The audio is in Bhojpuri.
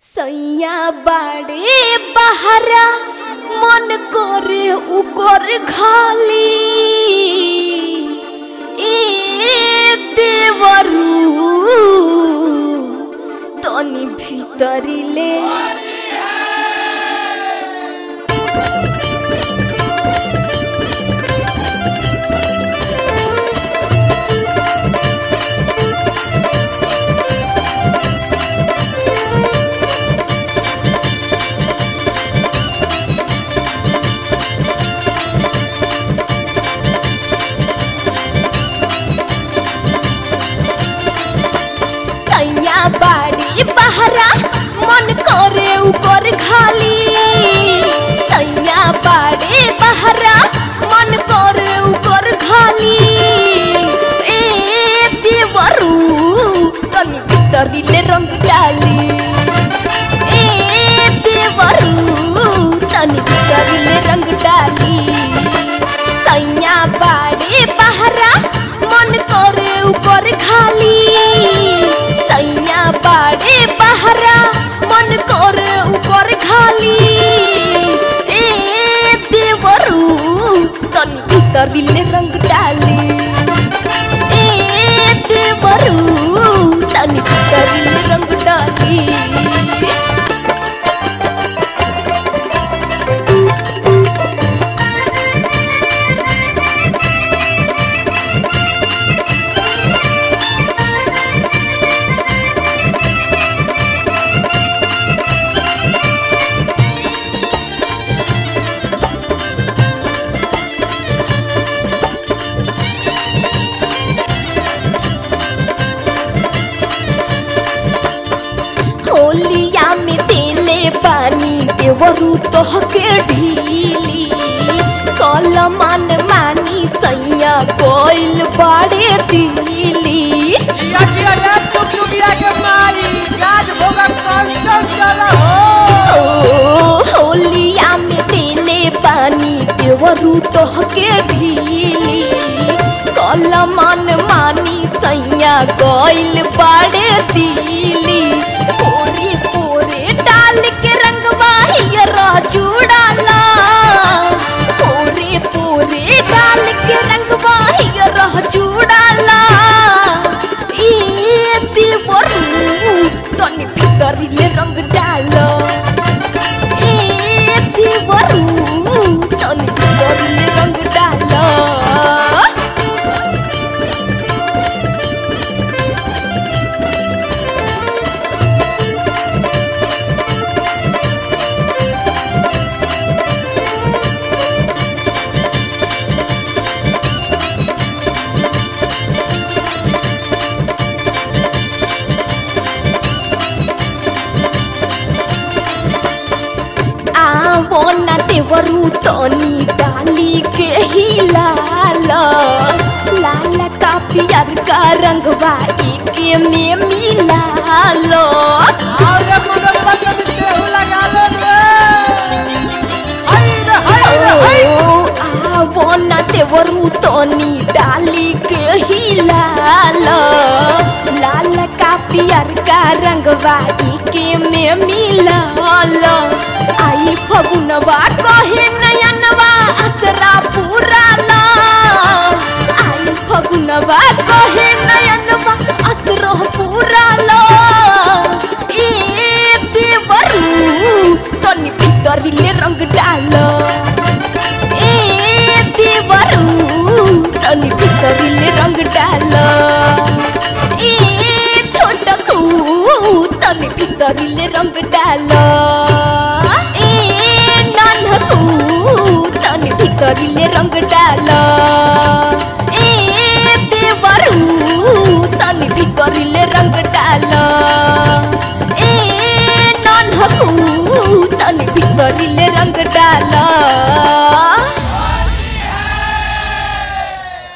सैया बाड़े बहरा मन करे उकर खाली ए देवरू तनी भीतरी ले सैया बाड़ी बहरा मन करे उकर खाली सैया बाड़ी बहरा मन करे उकर खाली ए देवरू तनी भीतरी ले रंग डाली ए देवरू तनी भीतरी ले रंग डाली सैया बाड़े बहरा मन करे उकर खाली सैया बाड़े बहरा मन करे उकर खाली ए देवरू तनी भीतरी ले रंग डाली ए देवरू तनी भीतरी ले रंग डाली होलिया में देले पानी देवरू तोहके ढीली कल मन मानी सैया कोइल बाड़े दिली जिया जिया रे टुकटुकिया के मारी राज भोगा कौन सब चला हो ओ होलिया में देले पानी देवरू तोहके ढीली कल मन मानी सैया कोइल बाड़े दिली पोरे पोरे डाल के रंगवा हियरा जुड़ाला पोरे पोरे डाल के रंगवा हियरा जुड़ाला ए देवरू तनी भीतरी ले रंग डालो ए देवरू तनी भीतरी ले रंग डालो आवो ना देवरू तनी डाली के हिलाल लाल का पियर का रंगवा एके में मिलाल आओ रे मदन बचन देहु लगा ले रे हाय रे हाय रे हाय ओ आवो ना देवरू तनी डाली के हिलाल लाल का पियर का रंगवा एके में मिलाल आई फगुनवा कहे नयनवा असरा पूराला आई फगुनवा कहे नयनवा असरो पूराला ए देवरू तनी भीतरी ले रंग डालो ए देवरू तनी भीतरी ले रंग डालो ए छोटकू तनी भीतरी ले रंग डालो ए नानकू तनी भीतरी ले रंग डालो